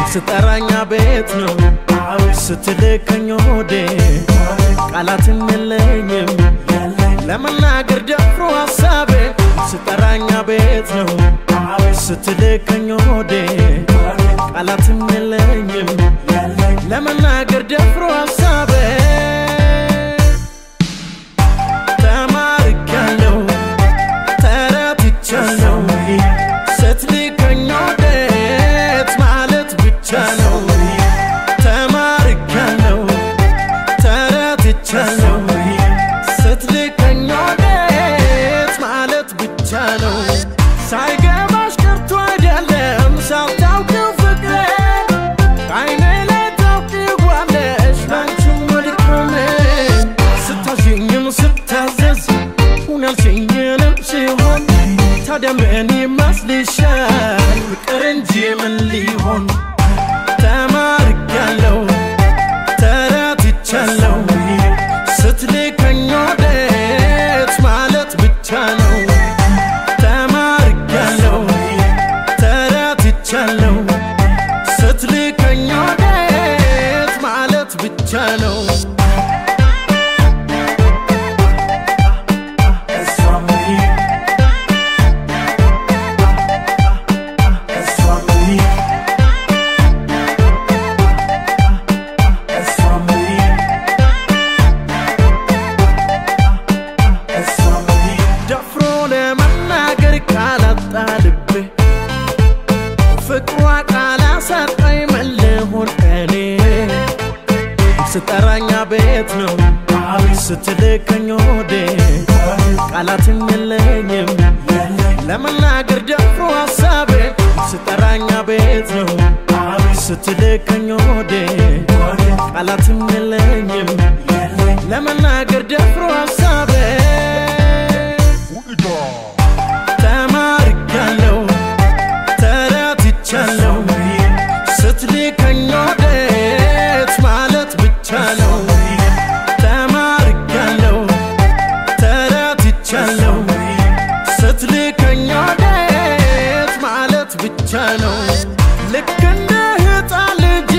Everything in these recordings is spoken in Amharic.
ስጠራኛ ቤት ነው ስትልከኝ ወዴ ቃላትም የለኝም ለመናገር ደፍሮ ሀሳቤ ስጠራኛ ቤት ነው ስትልከኝ ወዴ ቃላትም የለኝም ለመናገር ደፍሮ ሀሳቤ ተማርካለሁ ተረትቻለሁ ስትልከኝ ወዴት ማለት ብቻ ነው ተማርካለሁ ተረትቻለሁ ስትልከኝ ወዴት ማለት ብቻ ነው ሳይገባሽ ቀርቶ አይደለም ሳታውቂው ፍቅሬ ከዓይኔ ላይ ታውቂዋለሽ ላንቺም መልካም ስታዥኝም ስታዘዝ ሁን ያልሽኝንም ሲሆን ታዲያ ምን ይመስልሻል ፍቅር እንጂ ምን ሊሆን ተማርካለሁ ተረትቻለሁ ስትልከኝ ወዴት ማለት ብቻ ነው ተማርካለሁ ተረትቻለሁ ስትልከኝ ወዴት ማለት ብቻ ነው ደፍሮ ለመናገር ካላጣ ልቤ ፍቅሯ ቃል አሳጣኝ መለሆን እኔ ስጠራኛ ቤት ነው ስትልከኝ ወዴ ቃላትም የለኝም ለመናገር ደፍሮ ሀሳቤ ስጠራኛ ቤት ነው ስትልከኝ ወዴ ቃላትም የለኝም ለመናገር ደፍሮ ሀሳቤ ተማርካለሁ ተረትቻለሁ ስትልከኝ ወዴት ማለት ብቻ ነው ተማርካለሁ ተረትቻለሁ ስትልከኝ ወዴት ማለት ብቻ ነው ልክ እንደ ሕፃን ልጅ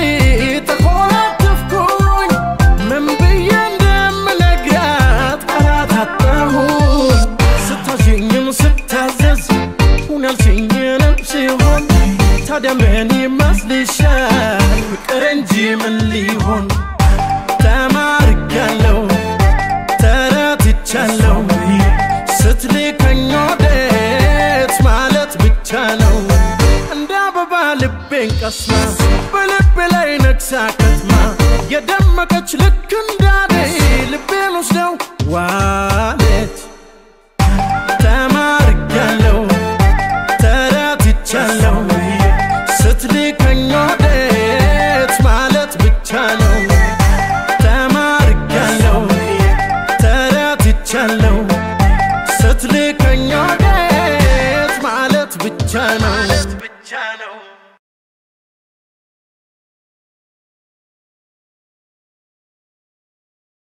ተኮላተፍኩኝ ምን ብዬ እንደምነግራት ቃላት አጣሁኝ ስታዥኝም ስታዘዝ ሁን ያልሽኝንም ሲሆን ታዲያ ምን ይመስልሻል ፍቅር እንጂ ምን ሊሆን ተማርካለሁ ተረትቻለሁ ስትልከኝ ወዴት ማለት ብቻ ነው እንደ አበባ ልቤን ቀስማ በልቤ ላይ ነግሳ ከትማ የደመቀች ልክ እንዳኔ ልቤን ወስደው ዋለች ተማርካለሁ ተረትቻለሁ ስትልከኝ ወዴት ማለት ብቻ ነው ተማርካለሁ ተረትቻለሁ ስትልከኝ ወዴት ማለት ብቻ ነው